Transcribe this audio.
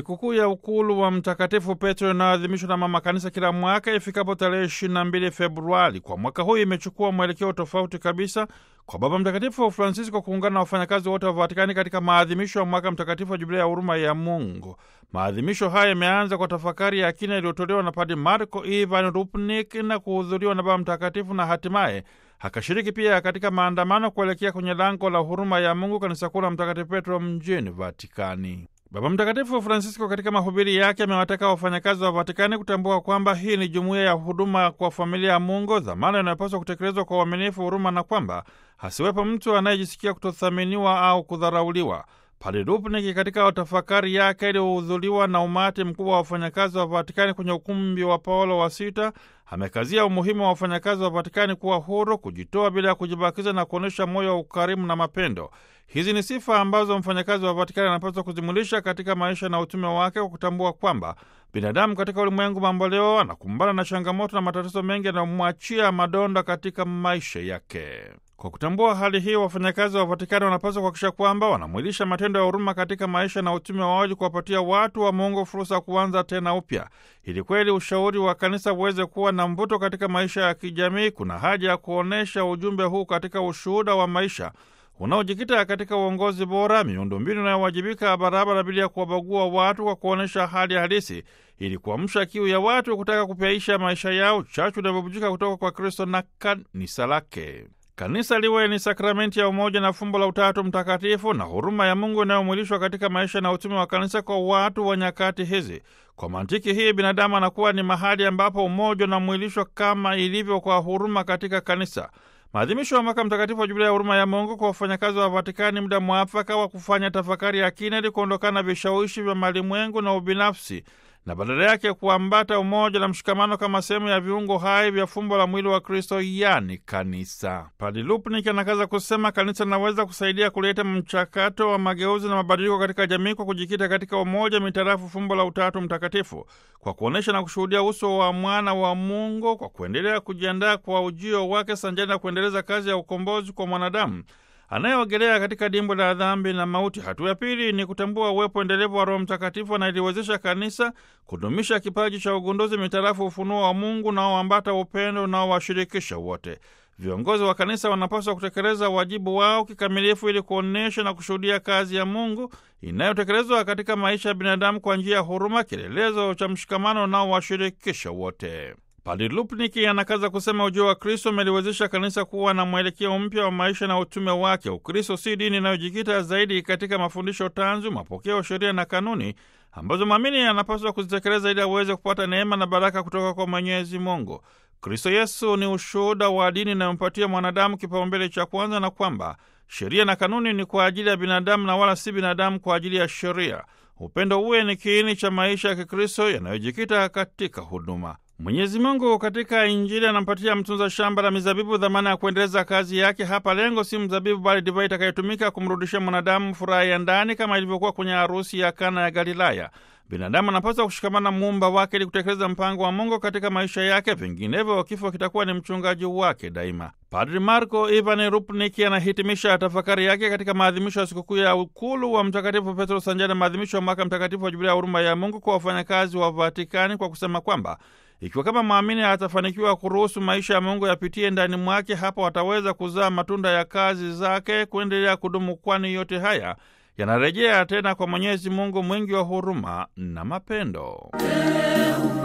Sikukuu ya ukulu wa Mtakatifu Petro inayoadhimishwa na Mama Kanisa kila mwaka ifikapo tarehe 22 Februari, kwa mwaka huu imechukua mwelekeo tofauti kabisa kwa Baba Mtakatifu Francisco kuungana na wafanyakazi wote wa Vatikani katika maadhimisho ya mwaka mtakatifu wa Jubilia ya huruma ya Mungu. Maadhimisho haya yameanza kwa tafakari ya kina iliyotolewa na Padre Marco Ivan Rupnik na kuhudhuriwa na Baba Mtakatifu na hatimaye akashiriki pia katika maandamano kuelekea kwenye lango la huruma ya Mungu, kanisa kuu la Mtakatifu Petro mjini Vatikani. Baba Mtakatifu Francisco katika mahubiri yake amewataka wafanyakazi wa Vatikani kutambua kwamba hii ni jumuiya ya huduma kwa familia ya Mungu, dhamana inayopaswa kutekelezwa kwa uaminifu, huruma, na kwamba hasiwepo mtu anayejisikia kutothaminiwa au kudharauliwa. Padre Rupnik katika tafakari yake iliyohudhuriwa na umati mkubwa wa wafanyakazi wa Vatikani kwenye ukumbi wa Paulo wa Sita amekazia umuhimu wa wafanyakazi wa Vatikani kuwa huru, kujitoa bila ya kujibakiza na kuonyesha moyo wa ukarimu na mapendo. Hizi ni sifa ambazo mfanyakazi wa Vatikani anapaswa kuzimulisha katika maisha na utume wake, kwa kutambua kwamba binadamu katika ulimwengu mamboleo anakumbana na changamoto na matatizo mengi yanayomwachia madonda katika maisha yake. Kwa kutambua hali hii, wafanyakazi wa Vatikani wanapaswa kuhakikisha kwamba wanamwilisha matendo ya huruma katika maisha na utume wao, ili kuwapatia watu wa Mungu fursa ya kuanza tena upya. Ili kweli ushauri wa kanisa uweze kuwa na mvuto katika maisha ya kijamii, kuna haja ya kuonyesha ujumbe huu katika ushuhuda wa maisha unaojikita katika uongozi bora, miundombinu inayowajibika barabara bila ya kuwabagua watu, kwa kuonyesha hali halisi, ili kuamsha kiu ya watu kutaka kupyaisha maisha yao, chachu inavyobujika kutoka kwa Kristo na kanisa lake. Kanisa liwe ni sakramenti ya umoja na fumbo la Utatu Mtakatifu na huruma ya Mungu inayomwilishwa katika maisha na utume wa kanisa kwa watu wa nyakati hizi. Kwa mantiki hii, binadamu anakuwa ni mahali ambapo umoja unamwilishwa kama ilivyo kwa huruma katika kanisa. Maadhimisho ya mwaka mtakatifu wa Jubilia ya huruma ya Mungu kwa wafanyakazi wa Vatikani, muda mwafaka wa kufanya tafakari ya kina ili kuondokana na vishawishi vya malimwengu na ubinafsi na badala yake kuambata umoja na mshikamano kama sehemu ya viungo hai vya fumbo la mwili wa Kristo, yani kanisa. Padre Lupnik anakaza kusema kanisa linaweza kusaidia kuleta mchakato wa mageuzi na mabadiliko katika jamii kwa kujikita katika umoja mitarafu fumbo la Utatu Mtakatifu, kwa kuonyesha na kushuhudia uso wa mwana wa Mungu, kwa kuendelea kujiandaa kwa ujio wake sanjani na kuendeleza kazi ya ukombozi kwa mwanadamu anayeogelea katika dimbo la dhambi na mauti. Hatua ya pili ni kutambua uwepo endelevu wa Roho Mtakatifu anayeliwezesha kanisa kudumisha kipaji cha ugunduzi mitarafu ufunuo wa Mungu unaoambata upendo unaowashirikisha wote. Viongozi wa kanisa wanapaswa kutekeleza wajibu wao kikamilifu ili kuonyesha na kushuhudia kazi ya Mungu inayotekelezwa katika maisha ya binadamu kwa njia ya huruma, kielelezo cha mshikamano unaowashirikisha wote. Padre Lupniki anakaza kusema ujio wa Kristo umeliwezesha kanisa kuwa na mwelekeo mpya wa maisha na utume wake. Ukristo si dini inayojikita zaidi katika mafundisho tanzu, mapokeo, sheria na kanuni ambazo mwamini anapaswa kuzitekeleza ili aweze kupata neema na baraka kutoka kwa Mwenyezi Mungu. Kristo Yesu ni ushuhuda wa dini inayompatia mwanadamu kipaumbele cha kwanza, na kwamba sheria na kanuni ni kwa ajili ya binadamu na wala si binadamu kwa ajili ya sheria. Upendo uwe ni kiini cha maisha ya Kikristo yanayojikita katika huduma. Mwenyezi Mungu katika Injili anampatia mtunza shamba la mizabibu dhamana ya kuendeleza kazi yake. Hapa lengo si mzabibu, bali divai itakayotumika kumrudishia mwanadamu furaha ya ndani, kama ilivyokuwa kwenye harusi ya Kana ya Galilaya. Binadamu anapaswa kushikamana muumba wake ili kutekeleza mpango wa Mungu katika maisha yake, vinginevyo kifo kitakuwa ni mchungaji wake daima. Padri Marco Ivan Rupniki anahitimisha tafakari yake katika maadhimisho ya sikukuu ya ukulu wa Mtakatifu Petro sanjani na maadhimisho ya mwaka mtakatifu wa Jubilia ya huruma ya Mungu kwa wafanyakazi wa Vatikani kwa kusema kwamba ikiwa kama mwamini atafanikiwa kuruhusu maisha ya Mungu yapitie ndani mwake, hapo ataweza kuzaa matunda ya kazi zake kuendelea kudumu, kwani yote haya yanarejea tena kwa Mwenyezi Mungu mwingi wa huruma na mapendo.